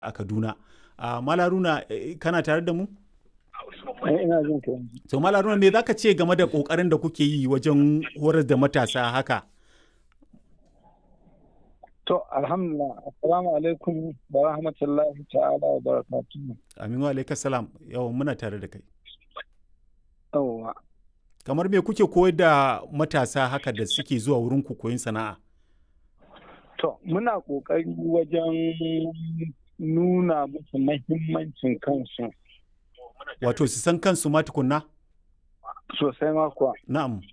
a Kaduna. Uh, Malaruna kana tare da mu? ina jin ka To Malaruna me zaka ce game da kokarin da kuke yi wajen horar da matasa haka? To alhamdulillah assalamu alaikum wa rahmatullahi ta'ala wa barakatuhu. Aminu alaikum salam yau muna tare da kai. Yawwa. Kamar me kuke koyar da matasa haka da suke zuwa wurin ku koyin sana'a? To muna ƙoƙari wajen nuna musu mahimmancin kansu Wato su san kansu ma tukunna? sosai ma kuwa. Na'am.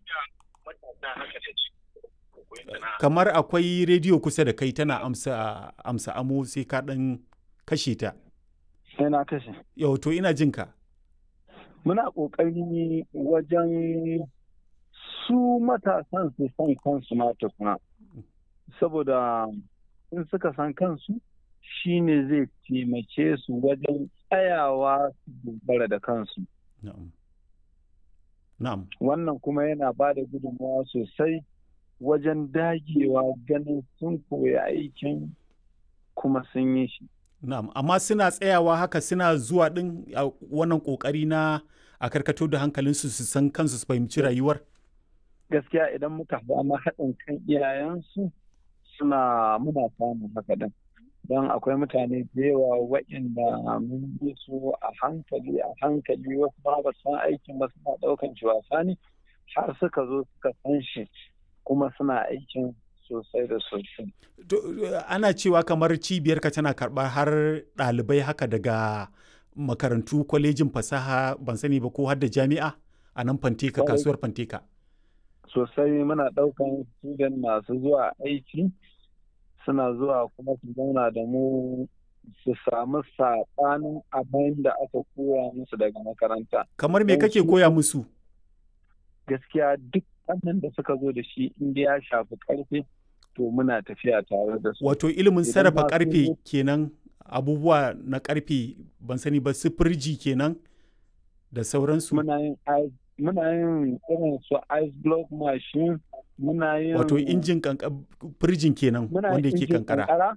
Kamar akwai rediyo kusa da kai tana amsa amsa amo sai ka ɗan kashe ta. Sai na kashe. Yau to ina jin ka. Muna ƙoƙari wajen su matasan su san kansu ma tukuna. Saboda in suka san kansu shi ne zai taimake su wajen tsayawa su dogara da kansu. Na'am. Na'am. Wannan kuma yana ba da gudunmawa sosai wajen dagewa ganin sun koya aikin kuma sun yi shi. Na'am, amma suna tsayawa haka suna zuwa ɗin a wannan ƙoƙari na a karkato da hankalinsu su san kansu su fahimci rayuwar? Gaskiya idan muka samu haɗin kan iyayensu suna muna samun haka din. Don akwai mutane da yawa waɗanda mun bi su a hankali a hankali wasu ba ba san aikin ba suna ɗaukan shi wasa ne har suka zo suka san shi kuma suna aikin sosai da sosai. Ana cewa kamar cibiyarka tana karɓar har ɗalibai haka daga makarantu kwalejin fasaha ban sani ba ko har da jami'a a nan fanteka kasuwar fanteka. Sosai muna ɗaukan student masu zuwa aiki suna zuwa kuma su zauna da mu su samu saɓanin abin da aka koya musu daga makaranta. Kamar me kake koya musu? Gaskiya duk wannan da suka zo da shi inda ya shafi ƙarfe to muna tafiya tare da su. Wato ilimin sarrafa karfe kenan abubuwa na karfe ban sani ba su firji kenan da sauransu. Muna yin muna yin irin su ice block machine muna yin Wato injin firjin kenan muna wanda yake injin kankara.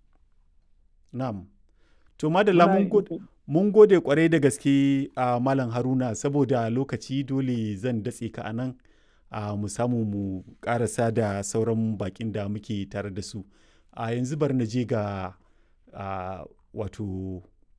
Na'am. To madalla mun gode mun gode kwarai da gaske a Malam Haruna saboda lokaci dole zan datse ka anan. a mu samu mu karasa da sauran bakin da muke tare da su a yanzu bar na je ga wato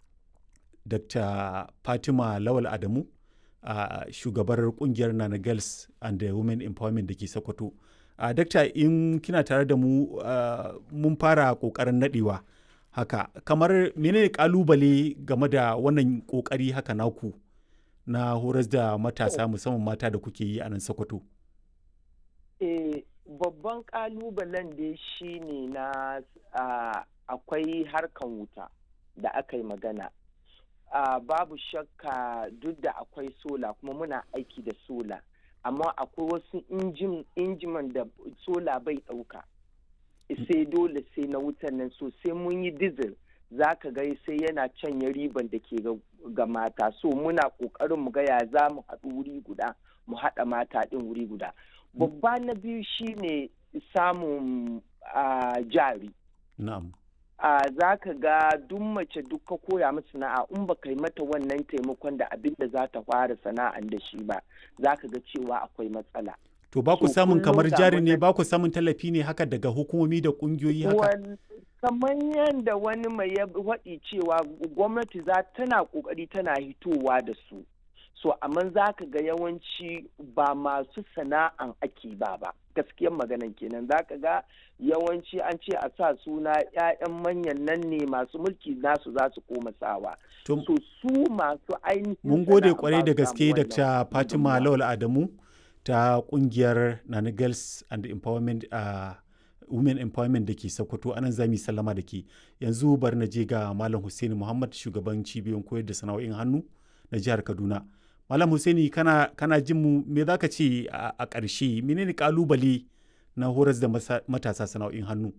dr fatima lawal adamu a shugabar kungiyar nana girls and the women empowerment da ke sokoto a dakta in kina tare da mu mun fara kokarin nadewa haka kamar menene kalubale game da wannan kokari haka naku na horas da matasa musamman mata da kuke yi a nan sokoto Eh, babban kalubalen da shi ne na akwai harkan wuta da aka yi magana. Uh, babu shakka duk da akwai sola kuma muna aiki da sola amma akwai wasu injiman da sola bai ɗauka sai dole sai na wutan nan so sai mun yi diesel za ka ga sai yana canya riban da ke ga mata so muna ƙoƙarin mu ga ya za mu haɗu wuri guda mu haɗa mata ɗin wuri guda babba na biyu shine samun jari na'am za ka ga duk mace duk ka koya mata sana'a in ba kai mata wannan taimakon da abin da za ta fara sana'an da shi ba za ka ga cewa akwai matsala to ba ku samun kamar jari ne ba ku samun tallafi ne haka daga hukumomi da kungiyoyi haka kamar yadda wani mai ya waɗi cewa gwamnati za tana ƙoƙari tana hitowa da su so amma za ka ga yawanci ba masu sana'an ake ba ba gaskiyar maganan kenan za ka ga yawanci an ce a sa suna 'ya'yan manyan nan ne masu mulki nasu za su koma sawa so su masu ainihin mun gode kwarai da gaske da fatima lawal adamu ta kungiyar nana girls and empowerment uh, women empowerment da ke sokoto anan zami sallama da ke yanzu bari na je ga malam hussein muhammad shugaban cibiyoyin koyar da sana'o'in hannu na jihar kaduna Malam Hussaini kana, kana jin mu me za ka ce a ƙarshe menene kalubale na horas da matasa sana'o'in hannu?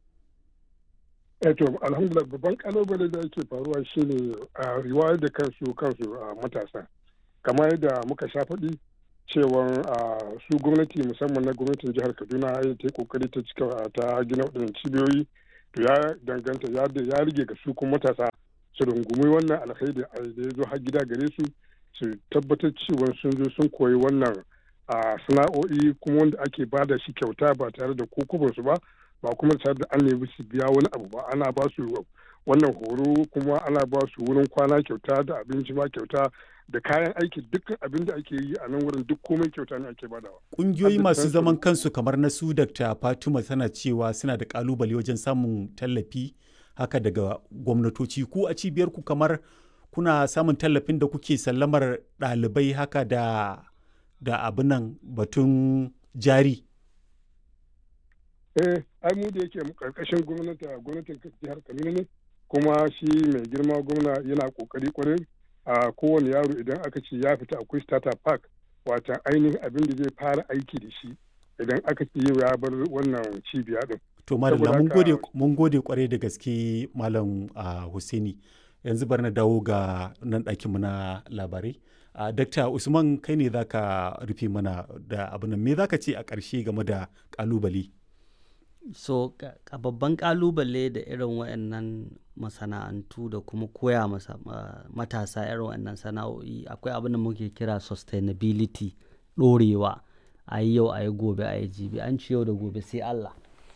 to alhamdulillah babban kalubale da yake faruwa shine a riwayar da kansu kansu a matasa kamar yadda muka sha faɗi cewa su gwamnati musamman na gwamnatin jihar kaduna ta yi kokari ta cika ta gina waɗannan cibiyoyi to ya danganta ya rige ga su kuma matasa su rungumi wannan alkhairi da ya zo har gida gare su su tabbatar cewa sun zo sun koyi wannan a sana'o'i kuma wanda ake ba da shi kyauta ba tare da su ba ba kuma tare da an nemi su biya wani abu ba ana ba su wannan horo kuma ana ba su wurin kwana kyauta da abinci ma kyauta da kayan aiki dukkan abin da ake yi a nan wurin duk komai kyauta ne ake badawa. Ƙungiyoyi masu zaman kansu kamar na su Dr. Fatima tana cewa suna da kalubale wajen samun tallafi haka daga gwamnatoci ku a cibiyar ku kamar kuna samun tallafin da kuke sallamar ɗalibai haka da da abin nan batun jari. Eh, ai mu da yake karkashin gwamnati gwamnatin jihar Kaduna ne kuma shi mai girma gwamna yana kokari kwarai a kowane yaro idan aka ce ya fita akwai starter park wata ainihin abin da zai fara aiki da shi idan aka ce yau ya bar wannan cibiya din. To madalla mun gode mun gode kwarai da gaske malam Hussaini yanzu bar na dawo ga nan ɗakin mu na labarai. Uh, Dakta Usman kai ne zaka rufe mana da abin me zaka ce a ƙarshe game da ƙalubale? So a babban ƙalubale da irin waɗannan masana'antu da kuma koya masa matasa irin waɗannan sana'o'i akwai abin da muke kira sustainability ɗorewa a yi yau a yi gobe a yi jibi an ci yau da gobe sai Allah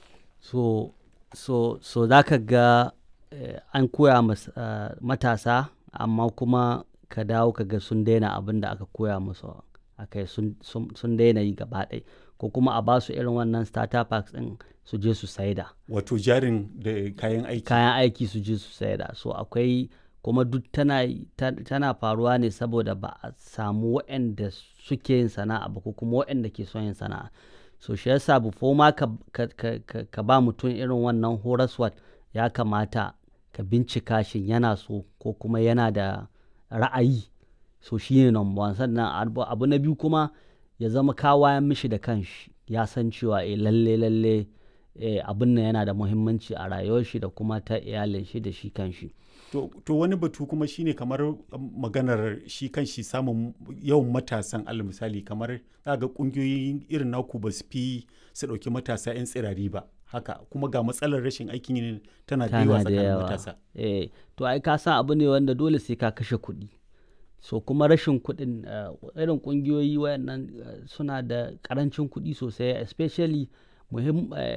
so so so za ka ga eh, an koya mas, uh, matasa amma kuma ka dawo ka ga sun daina abin da aka koya musu a kai sun daina yi gaba ɗaya ko kuma a basu irin wannan starter packs ɗin su je su saida wato jarin da kayan aiki kayan aiki su je su saida so akwai kuma duk tana, tana faruwa ne saboda ba a samu waɗanda suke yin sana'a ba ko kuma waɗanda ke son yin sana'a so shi yasa before ma ka, ka, ka, ka, ka ba mutum irin wannan horaswat ya kamata ka bincika shin yana so ko kuma yana da ra'ayi so shi ne number one sannan abu na biyu kuma ya zama kawayan mishi da kanshi ya san cewa eh lalle lalle eh, abin nan yana da muhimmanci a rayuwar shi da kuma ta iyalin shi da shi kanshi to, to wani batu kuma shine kamar maganar shi kanshi samun yawan matasan alal misali kamar ga kungiyoyin irin naku ba su fi su ɗauki matasa 'yan tsirari ba haka kuma ga matsalar rashin aikin yin tana da yawa tsakanin matasa eh, to ai ka san abu ne wanda dole sai ka kashe kuɗi so kuma rashin kuɗin uh, irin ƙungiyoyi wayannan uh, suna da ƙarancin kuɗi sosai especially muhim uh,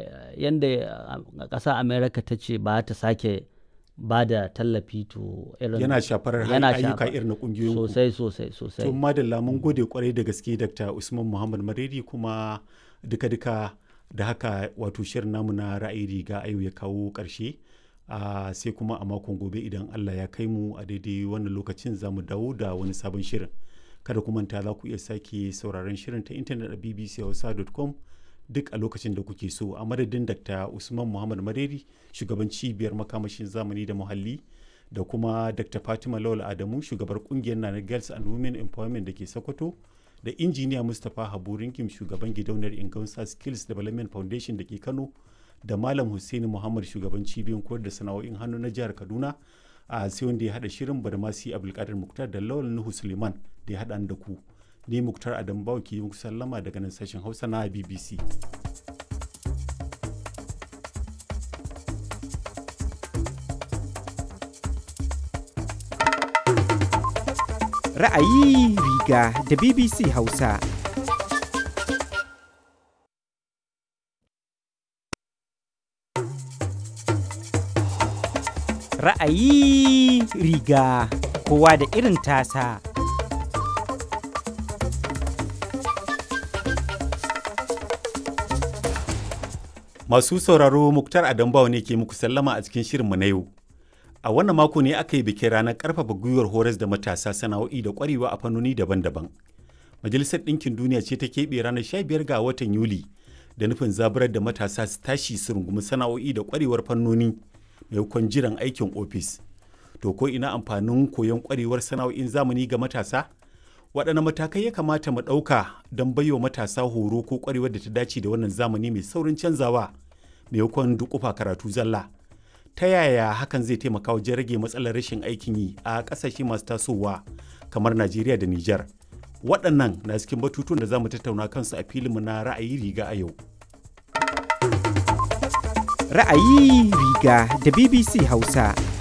yadda ƙasa america ta ce ba ta sake ba da tallafi to irin yana shafar ayyuka irin na ƙungiyoyin sosai sosai sosai to madalla mun gode kwarai da gaske dr usman muhammad maredi kuma duka-duka da haka wato shirin namu na ra'ayi riga ayo ya kawo ƙarshe Uh, sai kuma a makon gobe idan Allah ya kai mu a daidai wannan lokacin za mu dawo da wani sabon shirin kada ku manta za ku iya sake sauraron shirin ta intanet a bbchausa.com duk a lokacin da kuke so a madadin dr usman muhammad mareri shugaban cibiyar makamashin zamani da muhalli da kuma dr fatima lawal adamu shugabar kungiyar nana girls and women empowerment da ke sokoto da injiniya mustapha habu rinkim shugaban gidauniyar ingansa skills development foundation da ke kano da malam Hussaini Muhammad shugaban cibiyar koyar da sana'o'in hannu na jihar Kaduna a sai wanda ya hada shirin Badamasi Abdulkadir Muktar da Lawal Nuhu Suleiman da ya hada da ku ni Muktar Adam Bawo ke muku sallama daga nan sashen Hausa na BBC Ra'ayi riga da BBC Hausa. ra'ayi riga kowa da irin tasa. Masu sauraro Muktar Adambawa ne ke muku sallama a cikin shirinmu na yau. A wannan mako ne aka yi bikin ranar ƙarfafa gwiwar horas da matasa sana'o'i da ƙwarewa a fannoni daban-daban. Majalisar Ɗinkin Duniya ce ta keɓe ranar 15 ga watan Yuli da nufin zaburar da matasa su tashi su rungumi sana'o'i da ƙwarewar fannoni maimakon jiran aikin ofis to ko ina amfanin koyon kwarewar sana'o'in zamani ga matasa waɗanne matakai ya kamata mu ɗauka don baiwa matasa horo ko kwarewar da ta dace da wannan zamani mai saurin canzawa maimakon dukufa karatu zalla ta yaya hakan zai taimaka wajen rage matsalar rashin aikin yi a ƙasashe masu tasowa kamar najeriya da nijar waɗannan na cikin batutuwan da za mu tattauna kansu a filinmu na ra'ayi riga a yau Ra'ayi riga da BBC Hausa.